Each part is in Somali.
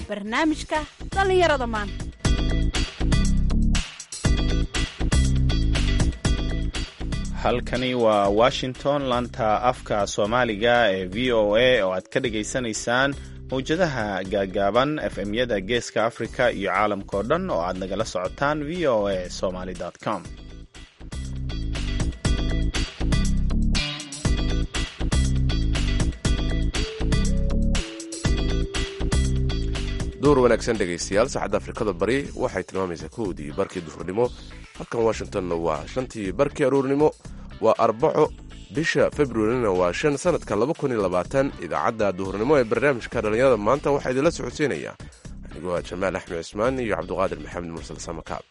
barnaamijka dhallinyarada maanta halkani waa washington laanta afka soomaaliga ee v o a oo aad ka dhagaysanaysaan mawjadaha gaagaaban efmyada geeska africa iyo caalamkao dhan oo aad nagala socotaan v o a somaly com duur wanaagsan dhegaystayaal saacadda afrikada bari waxay tilmaamaysaa kowdii barkii duhurnimo halkan washingtonna waa shantii barkii aruurnimo waa arbaco bisha februarina waa shan sanadka idaacadda duhurnimo ee barnaamijka dhallinyarada maanta waxaa idinla socodsiinaya anigoo ah jamaal axmed cismaan iyo cabduqaadir maxamed mursal samakaab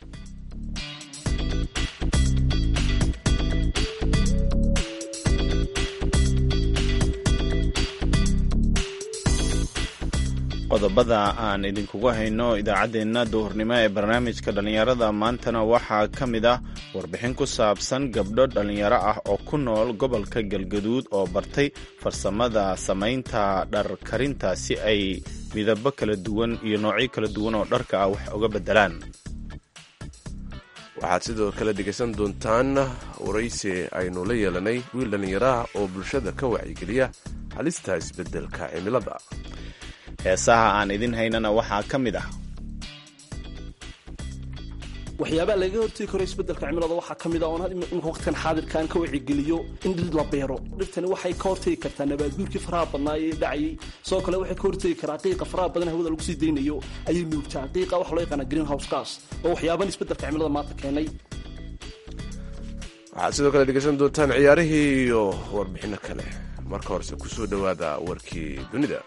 qodobada aan idinkugu hayno idaacaddeenna duhurnimo ee barnaamijka dhallinyarada maantana waxaa ka mid ah warbixin ku saabsan gabdho dhallinyaro ah oo ku nool gobolka galgaduud oo bartay farsamada samaynta dhar karinta si ay midabo kala duwan iyo noocyo kala duwan oo dharka ah wax uga beddelaan waxaad sidoo kale dhegaysan doontaan waraysi aynu la yeelanay wiil dhallinyaraah oo bulshada ka wacyigeliya halista isbeddelka cimilada heesaha aan idin haynana waxaa ka mid ah waxyaabaha laga hortegi karo isbeddelka cimilada waxaa ka mid ah oon imika waqtigan xaadirka aan ka wacigeliyo in dhir la beero dhirtani waxay ka hortegi kartaa nabaadguurkii faraha badnaa ee dhacayay sidoo kale waxay ka hortegi karaa qiiqa faraha badan hawada lagu sii daynayo ayay nuugtaa qiiqa waxa loo yaqaana green house gas oo waxyaaban isbeddelka cimilada maanta keenay waxaad sidoo kale dhegaysan doontaan ciyaarihii iyo warbixinno kale marka horese ku soo dhowaada warkii dunida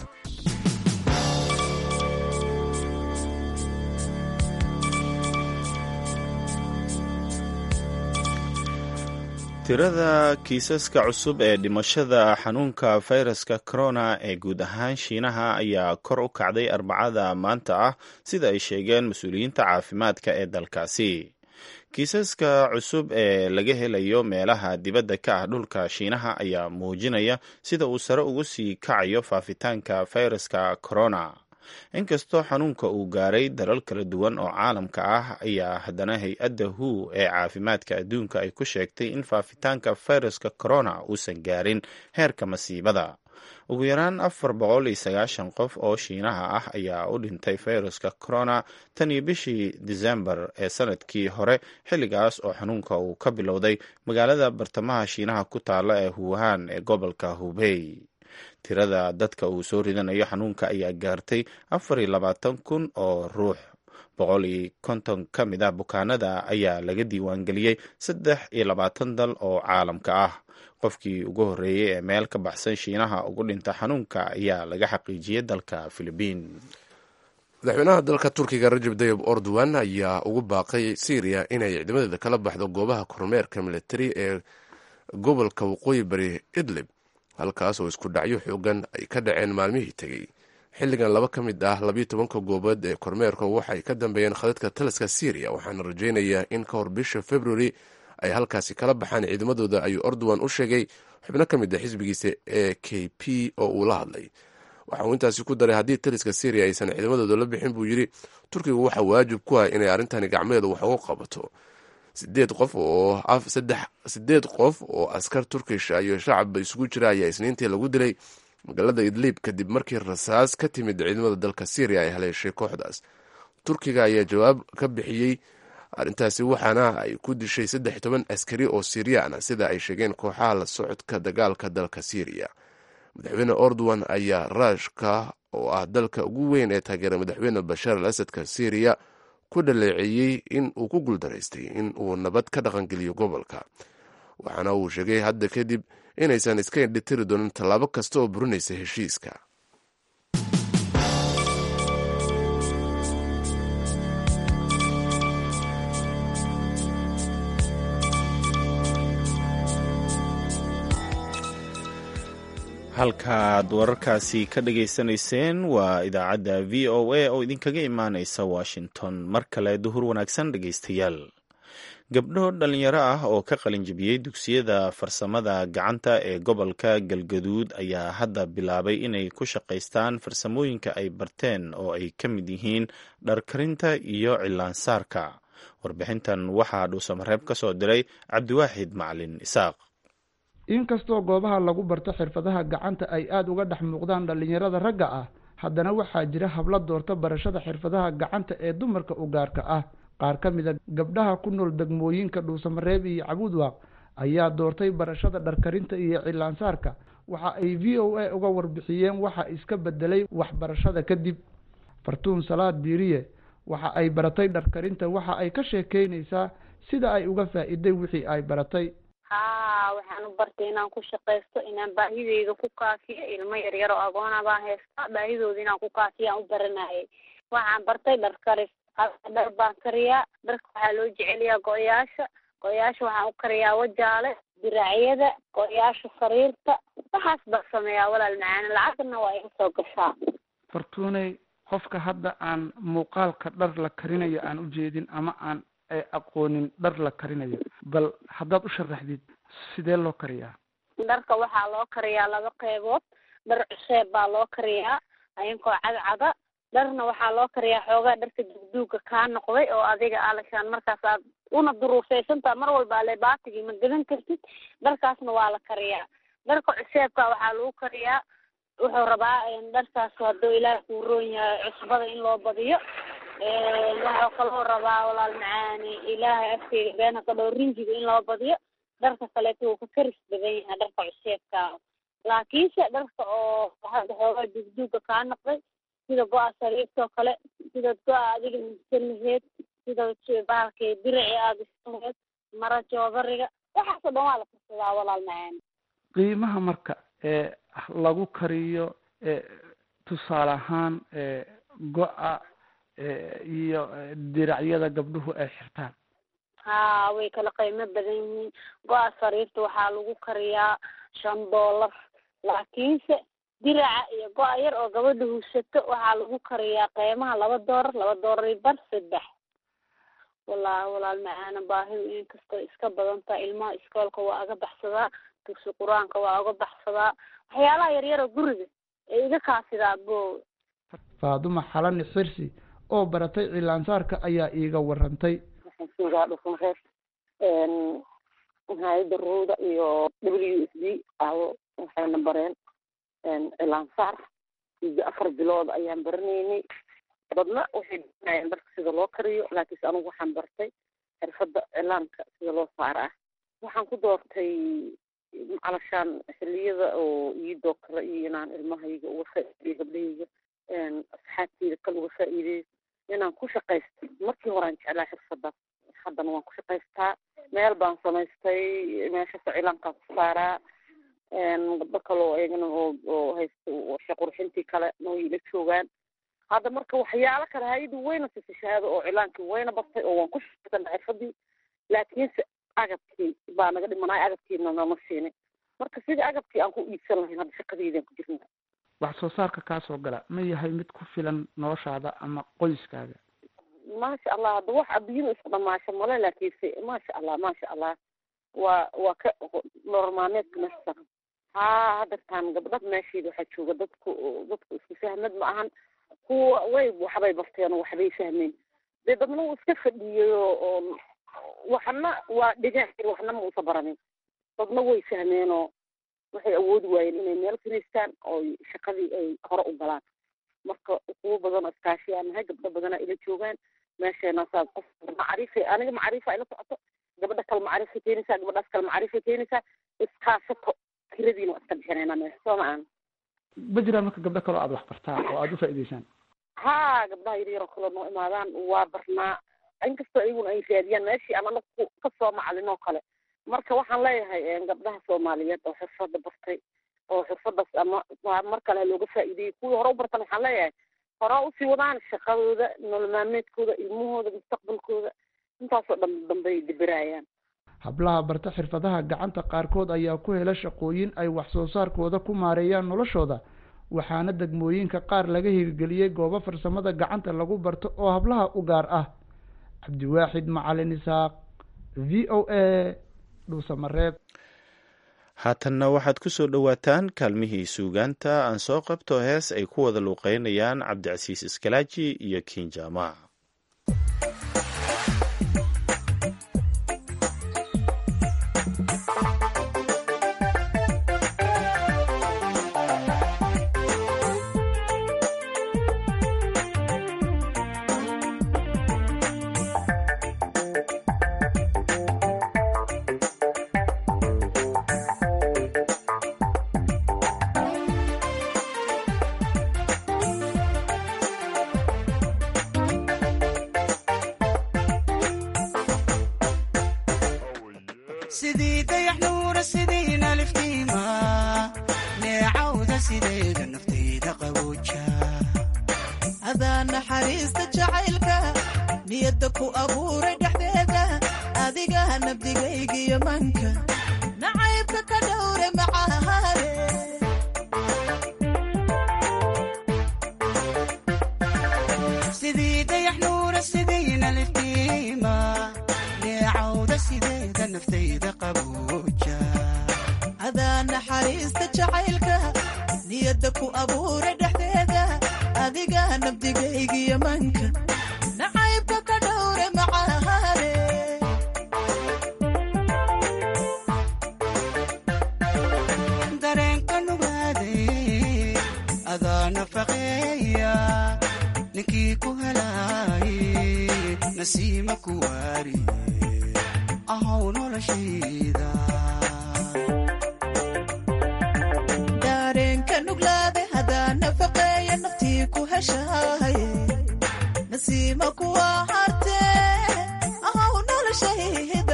tirada kiisaska cusub ee dhimashada xanuunka fayraska corona ee guud ahaan shiinaha ayaa kor u kacday arbacada maanta ah sida ay sheegeen mas-uuliyiinta caafimaadka ee dalkaasi kiisaska cusub ee laga helayo meelaha dibadda ka ah dhulka shiinaha ayaa muujinaya sida uu sare ugu sii kacayo faafitaanka fayraska corona inkastoo xanuunka uu gaaray dalal kala duwan oo caalamka ah ayaa haddana hay-adda hu ee caafimaadka adduunka ay ku sheegtay in faafitaanka fayraska corona uusan gaarin heerka masiibada ugu yaraan afar boqol iyo sagaashan qof oo shiinaha ah ayaa u dhintay fayraska corona tan iyo bishii disembar ee sanadkii hore xilligaas oo xanuunka uu ka bilowday magaalada bartamaha shiinaha ku taala ee huuhaan ee gobolka hubey tirada dadka uu soo ridanayo xanuunka ayaa gaartay afar iyo labaatan kun oo ruux boqol iyo konton ka mid ah bukaanada ayaa laga diiwaangeliyey saddex iyo labaatan dal oo caalamka ah qofkii ugu horreeyey ee meel ka baxsan shiinaha ugu dhinta xanuunka ayaa laga xaqiijiyey dalka filibiin madaxweynaha dalka turkiga rajab tayib ordowan ayaa ugu baaqay syriya inay ciidamadeeda kala baxdo goobaha kormeerka militari ee gobolka waqooyi bari idlib halkaas oo isku dhacyo xoogan ay ka dhaceen maalmihii tegey xilligan laba ka mid ah labiyo tobanka goobood ee kormeerka waxay ka dambeeyeen khadadka taliska syriya waxaana rajaynayaa in ka hor bisha februari ay halkaasi kala baxaan ciidamadooda ayuu ordowan u sheegay xubno ka mid a xisbigiisa ee k p oo uu la hadlay waxa uu intaasi ku daray haddii taliska syriya aysan ciidamadooda la bixin buu yidhi turkigu waxaa waajib ku ah inay arrintani gacmeeda wax uga qabato sideed qof oo sideed qof oo askar turkish iyo shacabba isugu jira ayaa isniintii lagu dilay magaalada idliib kadib markii rasaas ka timid ciidamada dalka syriya ay haleeshay kooxdaas turkiga ayaa jawaab ka bixiyey arrintaasi waxaana ay ku dishay saddex toban askari oo siriyaan ah sida ay sheegeen kooxaha la socodka dagaalka dalka syriya madaxweyne ordowan ayaa raashka oo ah dalka ugu weyn ee taageera madaxweyne bashaar al asadka syriya ku dhaleeceeyey in uu ku guuldaraystay in uu nabad ka dhaqangeliyo gobolka waxaana uu sheegay hadda kadib inaysan iska indhitiri doonin tallaabo kasta oo burinaysa heshiiska halkaaad wararkaasi ka dhagaysanayseen waa idaacadda v o a oo idinkaga imaaneysa washington mar kale duhur wanaagsan dhegaystayaal gabdho dhalinyaro ah oo ka qalinjibiyey dugsiyada farsamada gacanta ee gobolka galgaduud ayaa hadda bilaabay inay ku shaqaystaan farsamooyinka ay barteen oo ay ka mid yihiin dharkarinta iyo cilaansaarka warbixintan waxaa dhuusamareeb ka soo diray cabdiwaaxid macalin isaaq inkastoo goobaha lagu barto xirfadaha gacanta ay aada uga dhex muuqdaan dhallinyarada ragga ah haddana waxaa jira hablo doorta barashada xirfadaha gacanta ee dumarka u gaarka ah qaar ka mid a gabdhaha ku nool degmooyinka dhuusamareeb iyo cabuudwaaq ayaa doortay barashada dharkarinta iyo cilaansaarka waxa ay v o a uga warbixiyeen waxa iska bedelay waxbarashada kadib fartuun salaad diiriye waxa ay baratay dharkarinta waxa ay ka sheekeynaysaa sida ay uga faa'iiday wixii ay baratay haa waxaan u bartay inaan ku shaqaysto inaan baahideyda ku kaafiyo ilmo yaryar oo agoona baan haystaa baahidooda inaan ku kaafiyo aan u baranayay waxaan bartay dhar karis dhar baan kariyaa dharka waxaa loo jeceliyaa go-yaasha go-yaasha waxaan u kariyaa wajaale diraacyada go-yaasha sariirta waxaas baan sameeyaa walaal macaane lacagna waa iga soo gashaa fartuuney qofka hadda aan muuqaalka dhar la karinayo aan ujeedin ama aan aqoonin dhar la karinayo bal haddaad u sharaxdid sidee loo kariyaa dharka waxaa loo kariyaa laba qeybood dhar cuseeb baa loo kariyaa ayankoo cadcada dharna waxaa loo kariyaa xoogaa dharka dugduuga kaa noqday oo adiga alashaan markaas aad una duruufeysantaa mar walba ale baatigii ma gadan kartid dharkaasna waa la kariyaa dharka cuseebka waxaa lagu kariyaa wuxuu rabaa dharkaas hadduu ilaah kuu roon yahay cusbada in loo badiyo waxuu kaloo rabaa walaal macaani ilaahay afkeyga beena ka dhow rinjiga in loo badiyo dharka kaleeto wuu ka karis badan yahay dharka cuseebka laakiinse dharka oo hadda xoogaa dugduuga kaa noqday sida go-a sariirtoo kale sida go-a adiga misan laheed sida bahalkii dirici aada isan laheed mara joodariga waxaasoo dhan waa la karsadaa walaal macaani qiimaha marka ee lagu kariyo tusaale ahaan go-a iyo diracyada gabdhuhu ay xirtaan haa way kala qiimo badan yihiin go-a sariirta waxaa lagu kariyaa shan dollar laakiinse diraca iyo go-a yar oo gabadha husato waxaa lagu kariyaa qiimaha laba doolar laba doolar iyo bar saddex wallaahi walaal macaana baahidu inkastoo iska badan tahay ilmaha iskoolka waa aga baxsadaa dugsi qur-aanka waa uga baxsadaa waxyaalaha yaryaroo guriga ee iga kaasidaa bo faaduma xalani xirsi oo baratay cilaansaarka ayaa iiga warantay waxaan joogaa dhufunreer hay-adda rowda iyo w s d aawo waxayna bareen cilaansaar muddo afar bilood ayaan baranaynay dadna waxay baranayeen dharka sida loo kariyo laakiinse anigu waxaan bartay xirfadda cilaanka sida loo saara ah waxaan ku doortay calashaan xiliyada oo iidoo kale iyo inaan ilmahayga uga faa'iideyo gabdhahayga asxaabteyda kale uga faa'iideyo inaan ku shaqaysto markii horaan jeclaa xirfadaas haddana waan ku shaqaystaa meel baan samaystay meeshasa cilaankaan ku saaraa gabdho kale oo iyagana oo oo haysta shaqurxintii kale way ila joogaan hadda marka waxyaalo kale hay-adu wayna sisa shahaado oo cilaankii wayna bartay oo waan ku shaqaysana xirfadii laakiinse agabkii baa naga dhimanay agabkiina nama siinin marka sidii agabkii aan ku iibsan lahayn hadda shaqadeydaan ku jirna wax soo saarka kaa soo gala ma yahay mid ku filan noloshaada ama qoyskaaga maasha allah hadda wax adduunyada isku dhamaasho male laakiinse maasha allah maasha allah waa waa ka nolol maalmeedka meesha haa haddartaan gabdha meesheeda waxaa jooga dadku dadku isku fahmad ma ahan kuwa way waxbay barteen oo waxbay fahmeen dee dadna wuu iska fadhiyey oo waxna waa dhigan waxna ma usa baranin dadna way fahmeenoo waxay awoodi waayeen inay meel fariistaan oo shaqadii ay hore u galaan marka kuwo badan oo iskaashiyaa nahay gabdho badanaa ila joogaan meesheena saas qof macriifa aniga macriifa ila socoto gabadha kale macriifa keenaysaa gabadhaas kale macriifa keenaysaa iskaashato kiradiina waa iska bixinaynaa meesha soo ma aan ma jiraan marka gabdho kaloo aada wax bartaa oo aada u faa'iidaysaan haa gabdhaha yaryaroo kale noo imaadaan waa barnaa inkastoo iyaguna ay raadiyaan meeshii aan anagu kasoo maclinoo kale marka waxaan leeyahay gabdhaha soomaaliyeed oo xirfada bartay oo xirfadaas ama mar kale looga faa'iideeyey kuwii hore u bartan waxaan leeyahay hore usii wadaan shaqadooda nolol maalmeedkooda ilmahooda mustaqbalkooda intaasoo dhan dambay dibiraayaan hablaha barta xirfadaha gacanta qaarkood ayaa ku hela shaqooyin ay wax soo saarkooda ku maareeyaan noloshooda waxaana degmooyinka qaar laga hirgeliyey goobo farsamada gacanta lagu barto oo hablaha u gaar ah cabdiwaaxid macalin isaaq v o a dhuusamareeb haatanna waxaad ku soo dhowaataan kaalmihii suugaanta aan soo qabto hees ay ku wada luuqeynayaan cabdicasiis iskalaaji iyo kiinjama sidii dayax nuura sidiina liftiima neecawda sideeda naftayda qabooja adaa naxariista jacaylka niyadda ku abuuray dhexdeeda adiga nabdigaygiyo manka nacaybka ka dhowre macahaare sidii dayax nuura sidiina liftiima neecawda sideeda naftayda qabooja adaa naxariista jacaylka niyadda ku abuuray dhexdeeda adiga nabdigaygiyo manka nacaybka ka dhowre macahaare dareenka nugaaday adaa nafaqeeya ninkii ku helaay nasiima ku waari ahow noloshayda daareenka nuglaade hadaa nafaqeeya naftii ku heshaaye nasiima kuwa hartee ahow noloshayda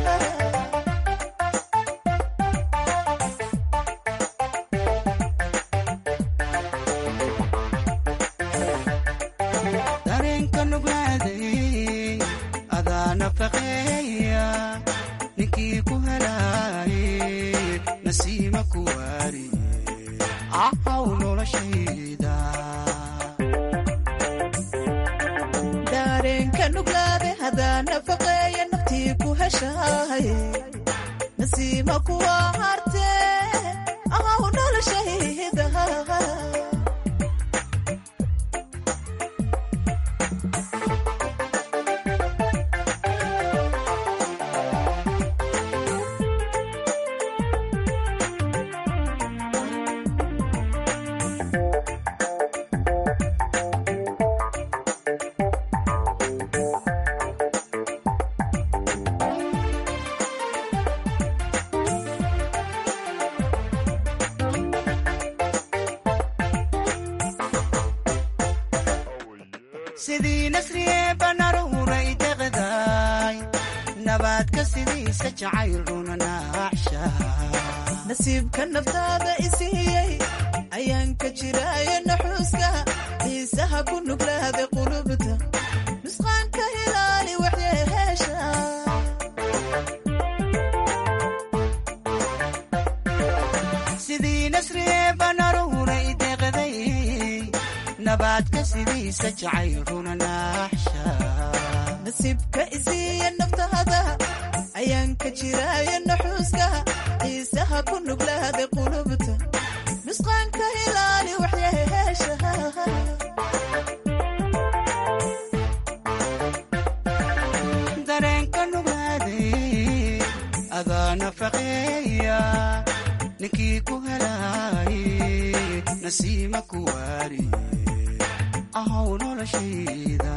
dareenka nuglaaday adaa nafaqeeya ninkii ku helaay nasiima ku waari ahow noloshayda daareenka nuglaade hadaa nafaqeeya naftii ku heshaaye nasiima kuwa hartee ahow noloshayda sidii nasriye banaruuray deqdaay nabaadka sidiisa jacayl runa naaxsha nasiibka naftaada isiiyey ayaan ka jiraayo naxuuska xiisaha ku nuglaada qulubta nusqaanka hilaali waxyeheesha sidii nasriye banaruuray deqday nabaadka sidiisa jacayl runa naaxsha nasiibka isiiya naftaada ayaan ka jiraayo naxuuska xiisaha ku nuglaada qulubta nusqaanka hilaali waxyeheesha dareenka nugaaday adaa nafaqeeya ninkii ku helaay nasiima ku waari ahow noloshayda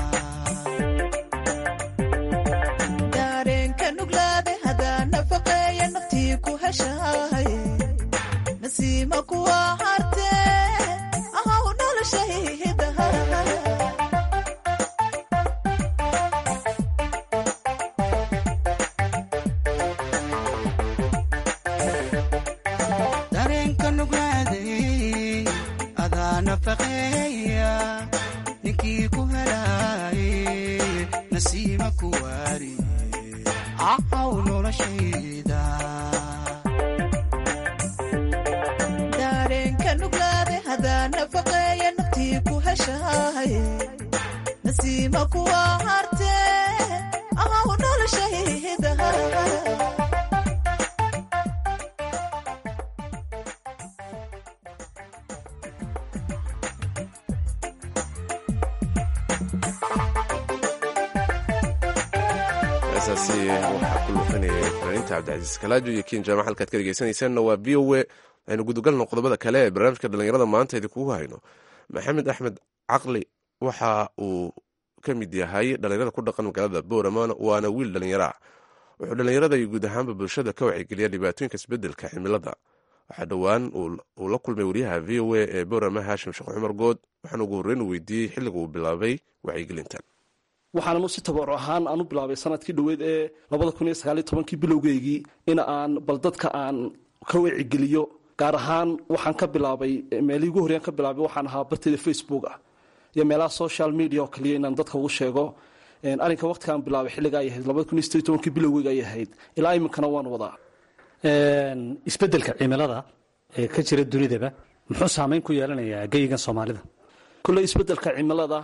daareenka nuglaade hadaa nafaqeeya naftii ku heshaaye nasiima kuwa hartee ahow noloshayda dareenka nugaaday adaa nafaqeeya ninkii ku helaay nasiima ku waari ahow noloshayda daareenka nuglaade hadaa nafaqeeya naftii ku heshaaye nasiima kuwa hartee ahow noloshayda heestaasi waxaa ku luuqinayay fanaaniinta cabdicasiis kalaajo iyo kiin jaamac halkaad ka dhegeysanaysaanna waa v o a aynu gudagalno qodobada kale ee barnaamijka dhallinyarada maanta idinkugu hayno maxamed axmed caqli waxa uu ka mid yahay dhallinyarada ku dhaqan magaalada boorama waana wiil dhallinyaro ah wuxuu dhallinyarada iyo guud ahaanba bulshada ka wacigeliya dhibaatooyinka isbedelka cimilada waxaa dhowaan uu la kulmay wariyaha v o a ee boorama haashim sheekh cumar good waxaana ugu horreyn uu weydiiyey xilliga uu bilaabay wacyigelintan waxaananu si tabaruc ahaan aan u bilaabay sanadkii dhoweed ee labada kun iyo sagaaliyo tobankii bilowgeygii in aan bal dadka aan ka wacigeliyo gaar ahaan waxaan ka bilaabay meelihii ugu horreyan ka bilaabay waxaan ahaa barteeda facebook ah iyo meelaha social media oo kaliya inaan dadka ugu sheego arrinka waqtigaan bilaabay xilliga ay ahayd labada kun iyo sideed tobankii bilowgeyga ay ahayd ilaa iminkana waan wadaa isbeddelka cimilada ee ka jira dunidaba muxuu saameyn ku yeelanayaa geyigan soomaalida kolley isbeddelka cimilada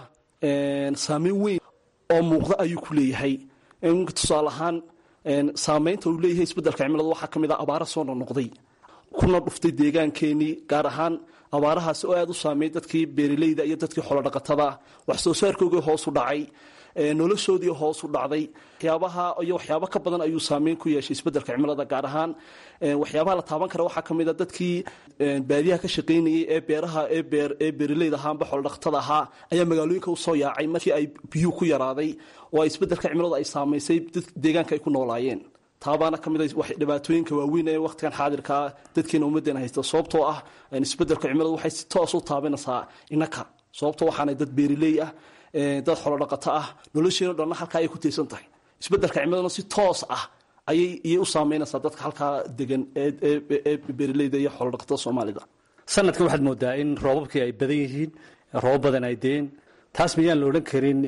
saameyn weyn oo muuqda ayuu ku leeyahay tusaale ahaan saameynta uu leeyahay isbeddelka cimilada waxaa ka mid ah abaara soo noqnoqday kuna dhuftay deegaankeenii gaar ahaan abaarahaasi oo aada u saameeyey dadkii beeraleyda iyo dadkii xoolodhaqatada wax soo saarkoogii hoosu dhacay noloshoodii hoosu dhacday waxyaabaha iyo waxyaabo ka badan ayuu saameyn ku yeeshay isbeddelka cimilada gaar ahaan waxyaabaha la taaban kara waxaa ka mid a dadkii baadiyaha ka shaqaynayay ee beeraha ee beeraleyda ahaanba xoolodhaqatada ahaa ayaa magaalooyinka usoo yaacay markii ay biyuhu ku yaraaday oo isbeddelka cimilada ay saamaysay deegaanka ay ku noolaayeen taabaana ka mid a dhibaatooyinka waaweyn ee wakhtigan xaadirkaa dadkeena ummaddeena haysta sababtoo ah isbeddelka cimiladu waxay si toos u taabanaysaa innaka sababtoo waxaanay dad beeriley ah dad xolodhaqato ah nolosheeno dhanna halkaa ayay ku tiirsan tahay isbeddelka cimiladuna si toos ah ayay iyay u saameynaysaa dadka halkaa degan ee beerileyda iyo xolodhaqatada soomaalida sanadkan waxaad moodaa in roobabkii ay badan yihiin roobab badan ay deen taas miyaan la odhan karin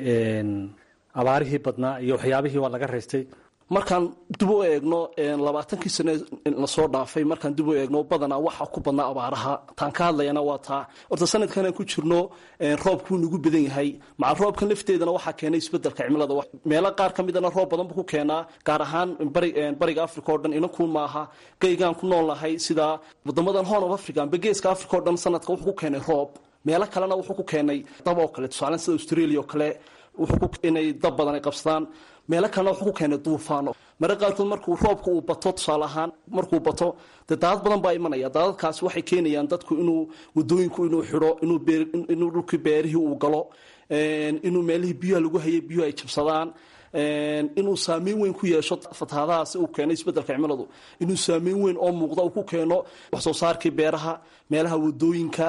abaarihii badnaa iyo waxyaabihii waa laga raystay markaan dib u eegno labaatankii sane lasoo dhaafay markaan dib u eegno badanaa waxa ku badnaa abaaraha taan ka hadlayana waa taa horta sanadkanaan ku jirno roobkuu nagu badan yahay maca roobkan lafteedana waxaa keenay isbedelka cimilada meelo qaar ka midana roob badan buu ku keenaa gaar ahaan bariga africa oo dhan inankun maaha geygaan ku nool nahay sida wadamadan horn of africa amba geeska africa oo dhan sanadka wuxuu ku keenay roob meelo kalena wuxuu ku keenay dab oo kale tusaale sida australia oo kale inay dab badan ay qabsadaan meelo kalena wuxuu ku keenay duufaano mare qaarkood markuu roobka uu bato tusaale ahaan markuu bato dee daadad badan baa imanaya daadadkaasi waxay keenayaan dadku inuu wadooyinku inuu xidho inuu dhulkii beerihii uu galo inuu meelihii biyuha lagu hayay biyuhu ay jabsadaan inuu saameyn weyn ku yeesho fatahaadahaasi uu keenay isbeddelka cimiladu inuu saameyn weyn oo muuqda uu ku keeno wax soo saarkii beeraha meelaha wadooyinka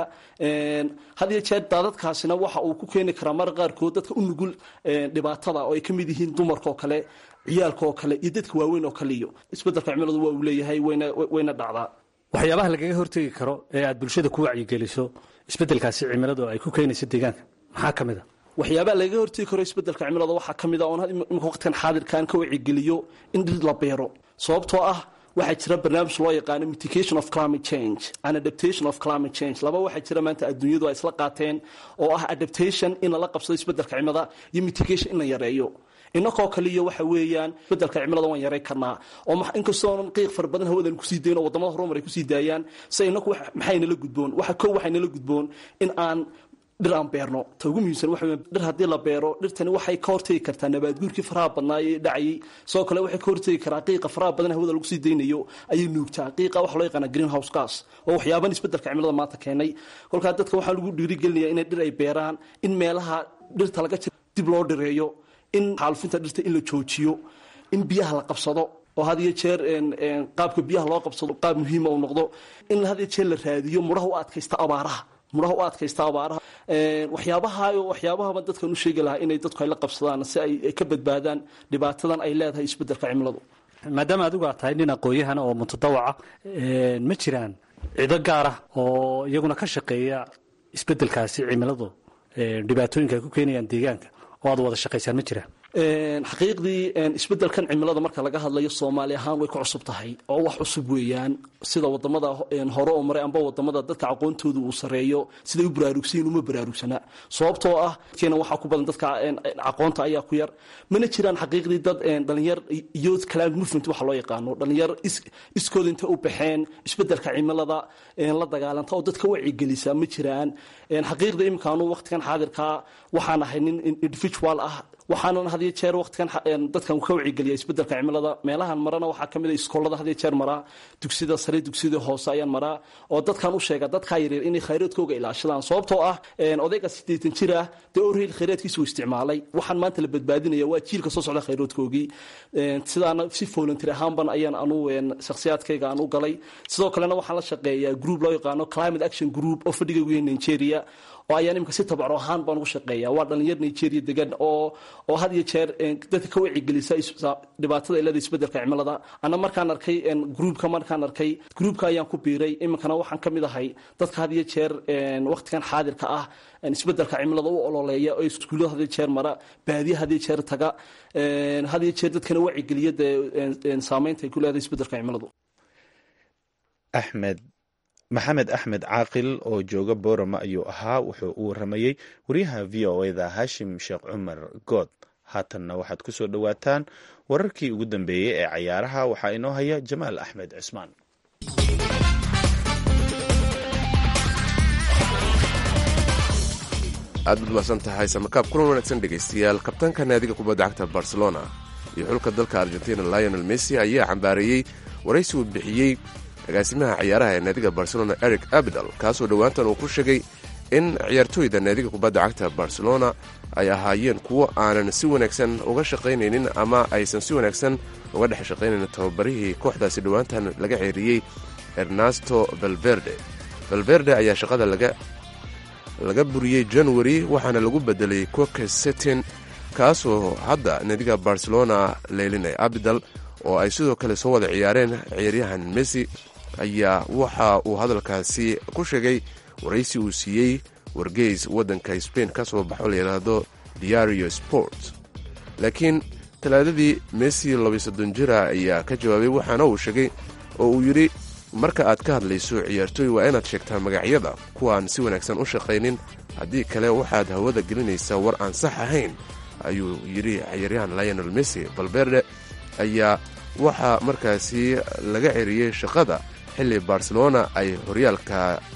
had iyo jeer daadadkaasina waxa uu ku keeni karaa mar qaarkood dadka u nugul dhibaatada oo ay ka mid yihiin dumarka oo kale ciyaalka oo kale iyo dadka waaweyn oo kale iyo isbeddelka cimiladu waa uu leeyahay wayna dhacdaa waxyaabaha lagaga hortegi karo ee aad bulshada ku wacyigeliso isbeddelkaasi cimiladu ay ku keenayso deegaanka maxaa ka mid a waxyaabaha lagaga hortegi karo isbeddelka cimilada waxaa ka mid a oon imika waqtigan xaadirkaan ka wacigeliyo in dhir la beero sababtoo ah waxaa jira barnaamij loo yaqaano mitigation of climate change and adaptation of climate change laba waxaa jira maanta adduunyadu ay isla qaateen oo ah adaptation in lala qabsado isbeddelka cimilada iyo mitigation in la yareeyo inakoo kaliyo waxa weeyaan isbeddelka cimilada waan yaray karnaa oo inkastoonan qiiq fara badan hawadan kusii dayn oo wadamada horumar ay kusii daayaan se inaku maxaynala gudboon waxa kow waxaynala gudboon in aan dhir aan beerno ta ugu muhiimsan waxa weya dhir haddii la beero dhirtani waxay ka hortegi kartaa nabaadguurkii faraha badnaa ee dhacayay sidoo kale waxay ka hortegi karaa qiiqa faraha badan hawada lagu sii daynayo ayay nuugtaa qiiqa waxa loo yaqaana green house gas oo waxyaaban isbeddelka cimilada maanta keenay kolkaa dadka waxaa lagu dhiirigelinaya inay dhir ay beeraan in meelaha dhirta laga jira dib loo dhireeyo in xaalufinta dhirta in la joojiyo in biyaha la qabsado oo had iyo jeer qaabka biyaha loo qabsado qaab muhiima uu noqdo in had iyo jeer la raadiyo mudhaha u adkaysta abaaraha mudhaha u adkaysta abaaraha waxyaabaha waxyaabahaba dadkan u sheegi lahaa inay dadku ay la qabsadaan si ay ka badbaadaan dhibaatadan ay leedahay isbeddelka cimiladu maadaama adigu aad tahay nin aqoon-yahana oo mutadawaca ma jiraan cido gaar ah oo iyaguna ka shaqeeya isbeddelkaasi cimiladu dhibaatooyinka ay ku keenayaan deegaanka oo aad wada shaqaysaan ma jiraan xaqiiqdii isbeddelkan cimilada marka laga hadlayo soomaali ahaan way ku cusub tahay oo wax cusub weeyaan sida wadamada hore oo maray amba wadamada dadka aqoontooda uu sareeyo siday u baraarugsayin uma baraarugsana sababtoo ah dadkeena waxaa ku badan dadka aqoonta ayaa ku yar mana jiraan xaqiiqdii dad dhalinyar youth climate movement waxa loo yaqaano dhalinyar iskooda intay u baxeen isbeddelka cimilada la dagaalanta oo dadka wacigelisa ma jiraan xaqiiqda iminkaanu waqtigan xaadirkaa waxaan ahay nin individual ah waxaanan had iyo jeer waqtigan dadkan ka wacigeliya isbedelka cimilada meelahan marana waxaa ka mid a iskoolada had iyo jeer maraa dugsida sare dugsida hoose ayaan maraa oo dadkan u sheega dadkaa yaryar inay khayraadkooga ilaashadaan sababtoo ah odayga siddeetan jir ah dee orheyl khayraadkiisa uu isticmaalay waxaan maanta la badbaadinaya waa jiilka soo socda khayraadkoogii sidaana si volunteer ahaanban ayaan anu shakhsiyaadkayga aan u galay sidoo kalena waxaan la shaqeeyaa group loo yaqaano climate action group oo fadhiga weyn nigeria oo ayaan imika si tabacro ahaan baan ugu shaqeeya waa dhalinyar nigeria degan oo oo had iyo jeer dadka ka wacigelisa dhibaatada ilada isbedelka cimilada ana markaan arkay groupka markaan arkay groupka ayaan ku biiray iminkana waxaan ka mid ahay dadka had iyo jeer waqtigan xaadirka ah isbedelka cimilada u ololeeya oo iskuullada had iyo jeer mara baadiya had iyo jeer taga had iyo jeer dadkana wacigeliya dee saameynta ay ku leedahay isbedelka cimiladu axmed maxamed axmed caaqil oo jooga boorama ayuu ahaa wuxuu u waramayey wariyaha v o eda hashim sheekh cumar good haatanna waxaad ku soo dhowaataan wararkii ugu dambeeyey ee cayaaraha waxaa inoo haya jamaal axmed cismaan aad baad mahadsan tahay samakaab kulan wanaagsan dhegaystayaal kabtaanka naadiga kubadda cagta barcelona iyo xulka dalka argentina lionel messi ayaa cambaareeyey waraysi uu bixiyey agaasimaha ciyaaraha ee naadiga barcelona eric abidal kaasoo dhowaantan uu ku sheegay in ciyaartooyda naadiga kubadda cagta barcelona ay ahaayeen kuwo aanan si wanaagsan uga shaqaynaynin ama aysan si wanaagsan uga dhex shaqaynaynin tababarihii kooxdaasi dhowaantan laga ceeriyey ernesto valverde valverde ayaa shaqada laga laga buriyey january waxaana lagu bedelay coke setin kaasoo hadda naadiga barcelona leylinay abidal oo ay sidoo kale soo wada ciyaareen ciyaaryahan messi ayaa waxa uu hadalkaasi ku sheegay waraysi uu siiyey wargeys waddanka spain ka soo baxo layidhaahdo diario sport laakiin talaadadii messi labiyo soddon jira ayaa ka jawaabay waxaana uu sheegay oo uu yidhi marka aad ka hadlayso ciyaartooy waa inaad sheegtaa magacyada kuwaan si wanaagsan u shaqaynin haddii kale waxaad hawada gelinaysaa war aan sax ahayn ayuu yidhi ciyaaryahan lionel messi valverde ayaa waxaa markaasi laga ceriyey shaqada xilli barcelona ay horyaalka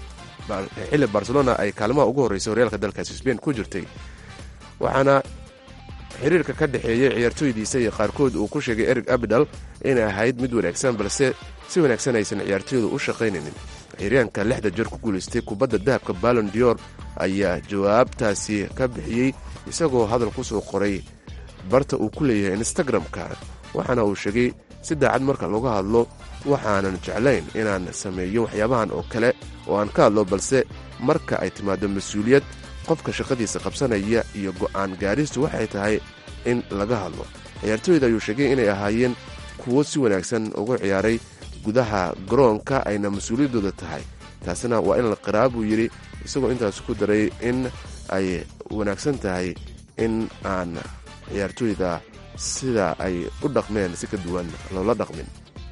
xilli barcelona ay kaalimaha ugu horreysay horyaalka dalkaasi sbain ku jirtay waxaana xiriirka ka dhexeeyey ciyaartooydiisa iyo qaarkood uu ku sheegay eric abidal inay ahayd mid wanaagsan balse si wanaagsan aysan ciyaartooydu u shaqaynaynin ciyaaryaanka lixda jeer ku guulaystay kubadda dahabka ballon dior ayaa jawaabtaasi ka bixiyey isagoo hadal ku soo qoray barta uu ku leeyahay instagram-ka waxaana uu sheegay si daacad marka laga hadlo waxaanan jeclayn inaan sameeyo waxyaabahan oo kale oo aan ka hadlo balse marka ay timaado mas-uuliyad qofka shaqadiisa qabsanaya iyo go'aan gaadhistu waxay tahay in laga hadlo ciyaartooyda ayuu sheegay inay ahaayeen kuwo si wanaagsan ugu ciyaaray gudaha garoonka ayna mas-uuliyaddooda tahay taasina waa in la qiraa buu yidhi isagoo intaas ku daray in ay wanaagsan tahay in aan ciyaartooyda sida ay u dhaqmeen si ka duwan loola dhaqmin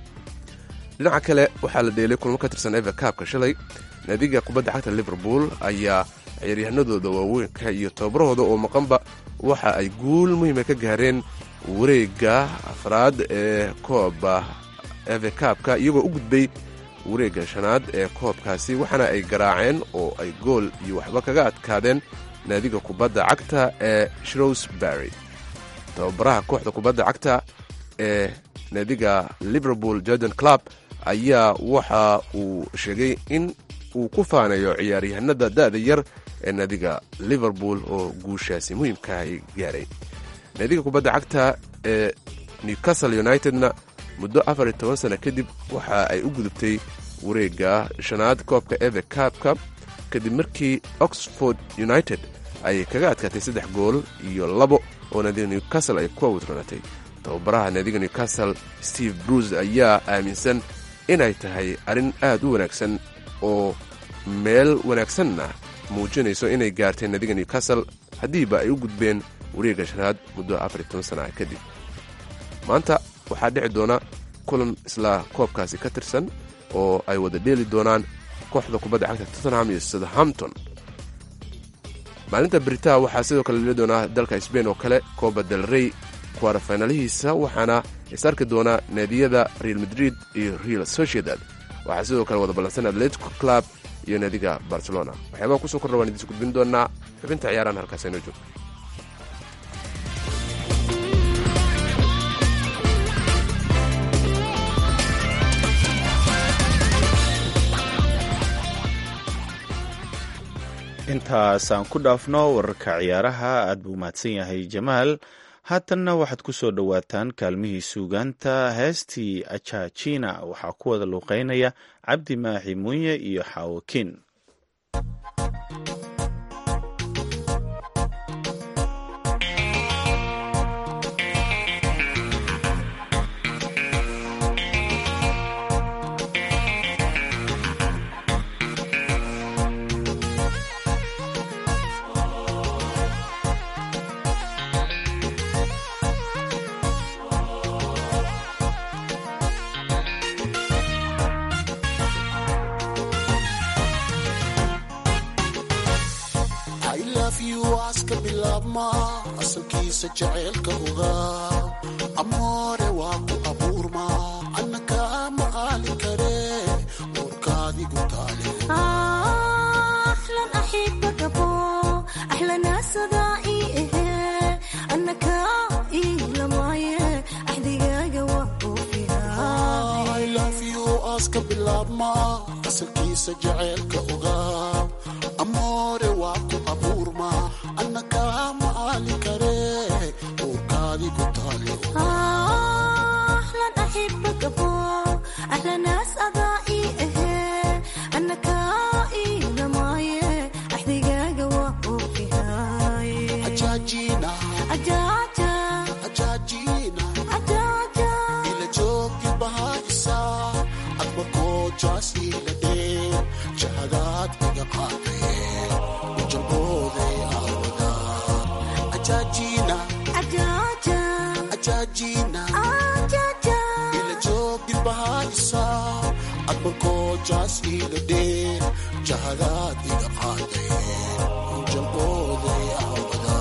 dhinaca kale waxaa la dheelay kulmo ka tirsan eva kaabka shalay naadiga kubadda cagta liverpool ayaa ciyaaryahanadooda waaweynka iyo tababarahooda oo maqanba waxa ay guul muhiima ka gaareen wareegga afraad ee kooba eve kaabka iyagoo u gudbay wareegga shanaad ee koobkaasi waxaana ay garaaceen oo ay gool iyo waxba kaga adkaadeen naadiga kubadda cagta ee shrowsbury tababaraha kooxda kubadda cagta ee naadiga liverpool jordan club ayaa waxa uu sheegay in uu ku faanayo ciyaaryahanada da'da yar ee naadiga liverpool oo guushaasi muhiimka ay gaaray naadiga kubadda cagta ee newcastle unitedna muddo afar iyo toban sana kadib waxa ay u gudubtay wareegga shanaad koobka eve kaabka kadib markii oxford united ay kaga adkaatay saddex gool iyo labo oo naadiga newcastle ay ku awdranatay tababaraha naadiga newcastle steve bruce ayaa aaminsan inay tahay arrin aad u wanaagsan oo meel wanaagsanna muujinayso inay gaartay naadiga newcastle haddiiba ay u gudbeen wareegga shanaad muddo afar iyo toban sana kadib maanta waxaa dhici doona kulan isla koobkaasi ka tirsan oo ay wada dheeli doonaan kooxda kubadda cagta tottenham iyo southampton maalinta brita waxaa sidoo kale leli doonaa dalka sbain oo kale kooba del rey kuwaara faynalihiisa waxaana is arki doona naadiyada real madrid iyo real sociedad waxaa sidoo kale wada ballansan atletico club iyo naadiga barcelona waxyaabaha kusoo kordha waan idiinsu gudbin doonaa xubinta ciyaarahan halkaas aynoo joogto intaasaan ku dhaafno wararka ciyaaraha aad buu mahadsan yahay jamaal haatanna waxaad ku soo dhowaataan kaalmihii suugaanta heestii ajaajina waxaa ku wada luuqeynaya cabdi maaxi munye iyo xaawokiin aska bilaabma asalkiisa jaceylka ogaa amoore waa ku abuurma annaka ma aali kare warkaadigu taale aska bilaabma asalkiisa jaceylka ogaa amoore waa ku abuurma annaka ma aali kare warkaadigu taale ila joogi bahaysa adba koojaas ila dhee jahadaad iga qaadaye ujalbooday aawada ajaajina ajaajina ila joogi bahaysa adba koojaas ila dhee jahadaad iga qaadaye ujalbooday aawada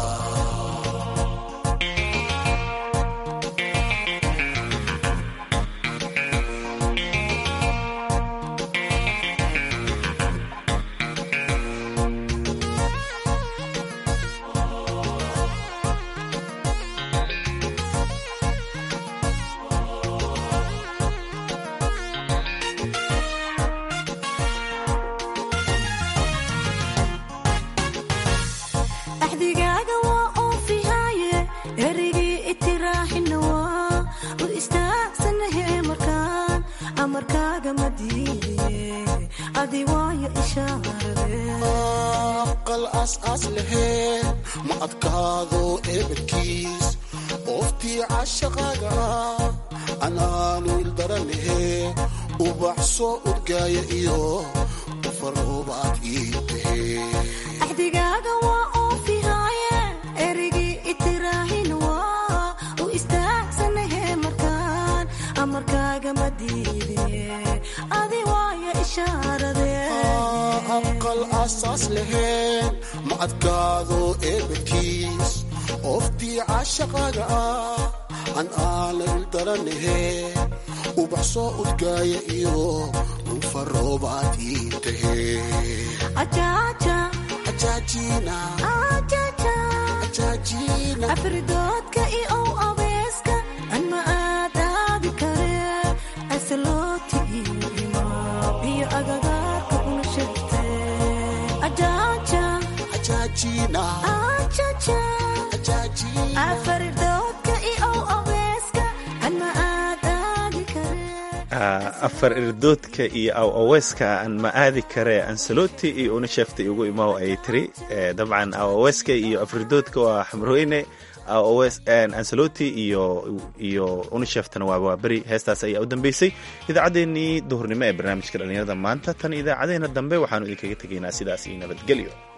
axdigaaga waa oofihaaye erigii itiraaxina waa u istaagsanahe markaan amarkaaga ma diidaye adi waayo ishaarade aqal aas-aas laheen ma adkaado eebadkiis ooftii cashaqaaga ah anaanu ildaranahe ubaxsoo udgaaya iyo ufaroobaad ii tahe axdigaaga waa oofihaaye erigii itiraaxina waa u istaagsanahe markaan amarkaaga ma diidaye adi waayo ishaarade aqal aas-aas laheen ma adkaado eebadkiis ooftii cashaqaaga ah an aana ildaranahe ubaxsoo udgaaya iyo ufaroobaad ii tahe ajaaja ajaajina ajaja ajaajina afridoodka i ow abeeska an ma aadaadi kare asalooti iyo imaab iyo agagaarka una shegte ajaaja ajaajina ajaja ajaajina afridoodka i ow abeeska an ma aadaadi kare afar irdoodka iyo aw aweeska aan ma aadi kare ansaloti iyo unashefta igu imaw ay tiri dabcan aw aweeska iyo afrirdoodka waa xamrooyne ansaloti iyo iyo unisheftana waa waaberi heestaas ayaa u dambeysay idaacaddeenii duhurnimo ee barnaamijka dhallinyarada maanta tan idaacadeena dambe waxaanu idinkaga tegaynaa sidaas iyo nabadgelyo